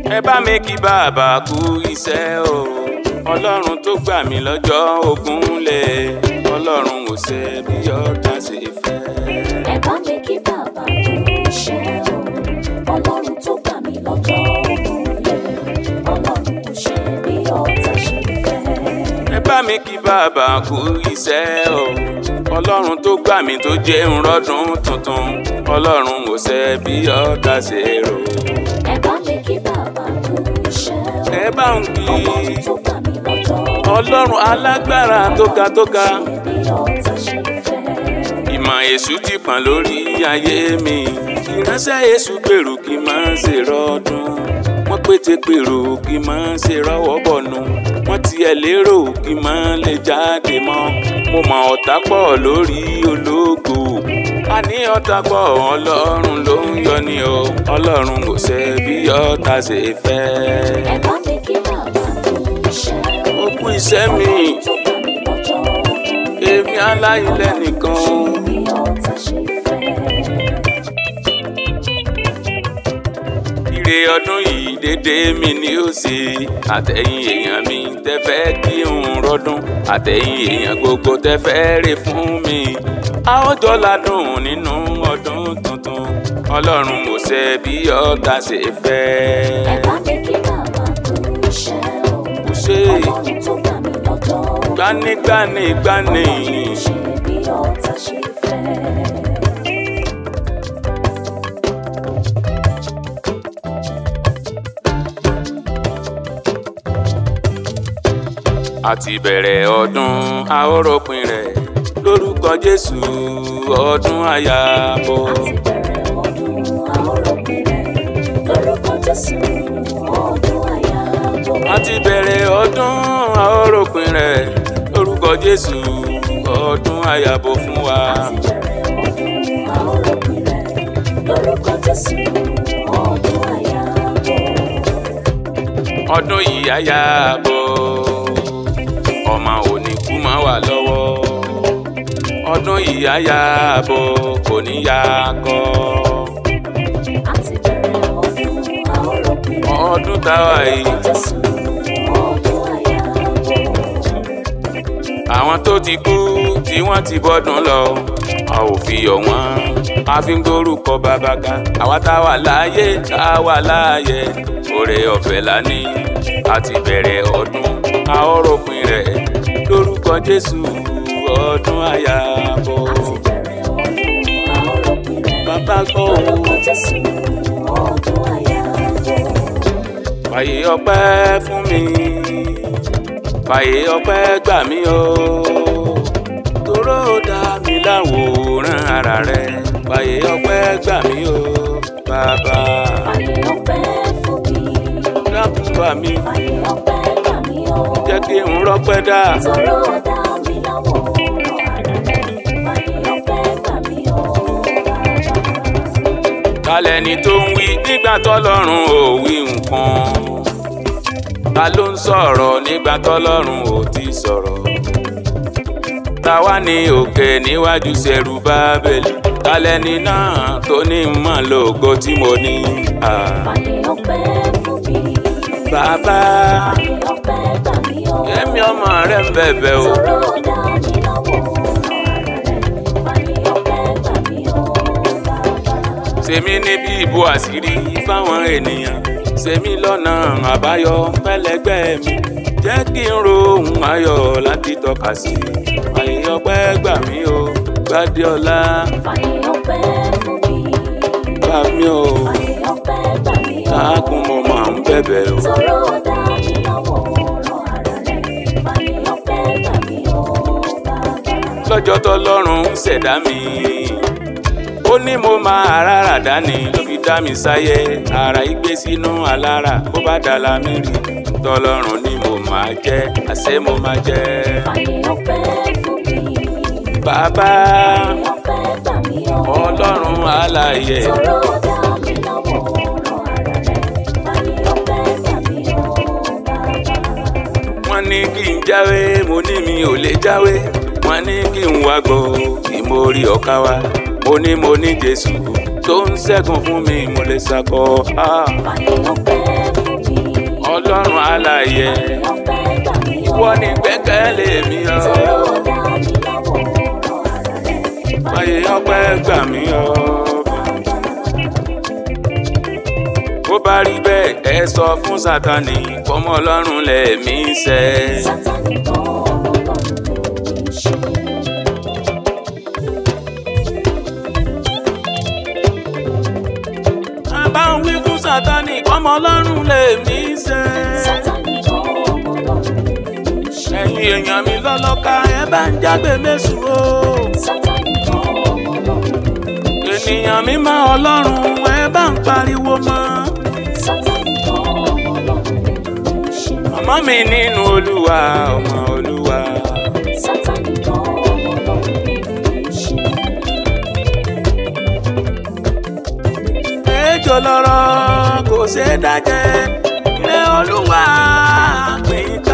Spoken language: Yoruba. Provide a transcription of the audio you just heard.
ẹ bá mi kí bàbá kú iṣẹ́ o ọlọ́run tó gbà mí lọ́jọ́ ogun lẹ̀ ọlọ́run ò ṣe bí ọ̀tá ṣe fẹ́. ẹ bá mi kí bàbá kú iṣẹ́ o ọlọ́run tó gbà mí lọ́jọ́ ògúnlé ọlọ́run kò ṣe bí ọ̀tá ṣe fẹ́. ẹ bá mi kí bàbá kú iṣẹ́ o ọlọ́run tó gbà mí tó jẹ́ ń rọ́dún tuntun ọlọ́run ò ṣe bí ọ̀tá ṣe rò. ẹ bá mi kí bàbá kú iṣẹ́ o ẹ bá ń kí ọlọ́run tó gbà mí lọ́jọ́ ọlọ́run alágbára tó ga tó ga ṣe bí ọ̀tá ṣe fẹ́. ìmọ̀ èṣù ti pọ̀n lórí ayé mi ìránṣẹ́ èṣù gbèrú kí n máa ṣe rọ́ọ̀dún wọ́n pété pèrò kí n máa ṣe rọ́wọ́ bọ̀nù wọ́n tiẹ̀ lérò kí n máa lè jáde mọ́ mo mọ ọ̀tá pọ̀ lórí ológo a ní ọ̀tá pọ̀ ọlọ́run ló ń yọ ni o ọlọ́run kò ṣe bí ọ̀tá ṣe fẹ́. ẹ bá mi kí bàbá kú iṣẹ́ o ó kú iṣẹ́ mi ọlọ́run tó gbà mí lọ́jọ́ ògúnlé èmi aláìlẹ̀ nìkan ṣe bí ọ̀tá ṣe fẹ́. ire ọdún yìí dédé mi ni ó ṣe àtẹ̀yìn èèyàn mi tẹ́fẹ́ kí n rọ́dún àtẹ̀yìn èèyàn gbogbo tẹ́fẹ́ rè fún mi a ó jọ ládùn nínú ọdún tuntun ọlọ́run ò ṣe bí ọ̀tá ṣe fẹ́. ẹ bá mi kí bàbá kú iṣẹ́ o kò ṣe ọlọ́run tó gbà mí lọ́jọ́ ògúnlé gbanigbani gbani ṣe bí ọ̀tá ṣe fẹ́. àti bẹ̀rẹ̀ ọdún a ó ròpin rẹ̀ lórúkọ Jésù ọdún àyàbọ̀. àti bẹ̀rẹ̀ ọdún àóròpin rẹ̀ lórúkọ Jésù ọdún àyàbọ̀. àti bẹ̀rẹ̀ ọdún a ó ròpin rẹ̀ lórúkọ Jésù ọdún àyàbọ̀ fún wa. àti bẹ̀rẹ̀ ọdún àóròpin rẹ̀ lórúkọ Jésù ọdún àyàbọ̀. ọdún yìí àyàbọ̀ ọmọ òní kú mọ́ wa lọ́wọ́ ọdún yìí àyàbọ̀ kò ní yá kọ́ àti bẹ̀rẹ̀ ọdún àóròpin rẹ̀ ọdún táwa yìí. lórúkọ Jésù ọdún àyàbọ̀. àwọn tó ti kú tí wọ́n ti bọ́dún lọ a ò fi yọ̀ wọ́n a fi ń gbórúkọ bàbá ga àwa tá a wà láàyè tá a wà láàyè oore ọ̀fẹ́ la ní a ti bẹ̀rẹ̀ ọdún a ó ròpin rẹ̀ lórúkọ Jésù ọdún àyàbọ̀ àti bẹ̀rẹ̀ ọdún àóròpin rẹ̀ bàbá gbọ́ o lórúkọ Jésù ọdún àyàbọ̀. fàyè ọpẹ́ fún mi fàyè ọpẹ́ gbà mí o toró dá mi láwòrán ara rẹ fàyè ọpẹ́ gbà mí o bàbá Ayé ọpẹ́ fún mi, dákun bá mi ayé ọpẹ́ gbà mí o. jẹ́ kí n rọ́pẹ́ dá Tọrọ dá mi láwòrán ara rẹ̀. Ayé ọpẹ́ gbà mí o, bàbá. kálẹ̀ ni tó ń wí nígbà tọ́lọ́run ò wí nǹkan ta ló ń sọ̀rọ̀ nígbà tọ́lọ́run ò ti sọ̀rọ̀ táwa ní òkè níwájú ṣẹ̀rù bábẹ́lì kálẹ̀ ni náà tó ní mọ̀ lógo tí mo ní. Ah, Ayé ọpẹ́ fún mi, bàbá ayé ọpẹ́ gbà mí o. èmi ọmọ rẹ ń bẹ̀bẹ̀ o Tọrọ dá mi láwòrán ara rẹ̀. Ayé ọpẹ́ gbà mí o, bàbá. ṣèmi níbi ìbò àṣírí fáwọn ènìyàn ṣèmi lọ́nà àbáyọ fẹ́lẹ́gbẹ́ mi jẹ́ kí n ro ohun ayọ̀ láti tọ́ka sí àyè ọpẹ́ gbà mí o gbádé ọlá Ayé ọpẹ́ fún mi, gbà mí o ayé ọpẹ́ gbà mí o. káàkùn mo máa ń bẹ̀bẹ̀ o. Tọrọ dá mi láwòrán ara rẹ̀. Ayé ọpẹ́ gbà mí o, bàbá. lọ́jọ́ tọ́lọ́run ń ṣẹ̀dá mi ó ní mo máa rárá dání ló fi dá mi sáyé ara igbe sínú alára bó bá dàla mi rí tọ́lọ́run ni mo máa jẹ́ àṣẹ mo máa jẹ́. Ayé ọpẹ́ fún mi, bàbá ayé ọpẹ́ gbà mí o. ọlọ́run alààyè Tọrọ dá mi láwòrán ara rẹ̀. Ayé ọpẹ́ gbà mí o, bàbá. wọ́n ní kí n jáwé mo ní mi ò lè jáwé wọ́n ní kí n wá gbọ́ kí mo rí ọ̀ka wa mo ní mo ní jésù tó ń ṣẹ́gun fún mi mo lè ṣàkọ. Ah. Ayé ọpẹ́ fún yẹ ọpẹ́ gbà mí o. ìwọ ni gbẹ́kẹ̀lé mi o Tọrọ dá mi láwòrán ara rẹ̀. fàyè ọpẹ́ gbà mí o. bó bá rí bẹ́ẹ̀ ẹ sọ fún sátani kọ́mọ ọlọ́run lẹ̀mí sẹ́. Sátánì kan ọlọ́run ló ní ṣe. bá ń wí fún sátani kọ́mọ ọlọ́run lẹ̀mí sẹ́. Sátánì kan ọlọ́run ló ní ṣe. ẹ̀yin èèyàn mi lọ́lọ́ka ẹ bá ń jágbe mẹ́sùn o. Sátánì kan ọlọ́run ló ní ṣe. ènìyàn mi máa ọlọ́run ẹ bá ń pariwo mọ́. Sátánì kan ọlọ́run ló ní ṣe. màmá mi nínú olúwa ọmọ olúwa. Sátánì kan ọlọ́run ló ní ṣe. ejò lọ́rọ̀ kò ṣeé dájẹ́ ilé olúwa pín ká.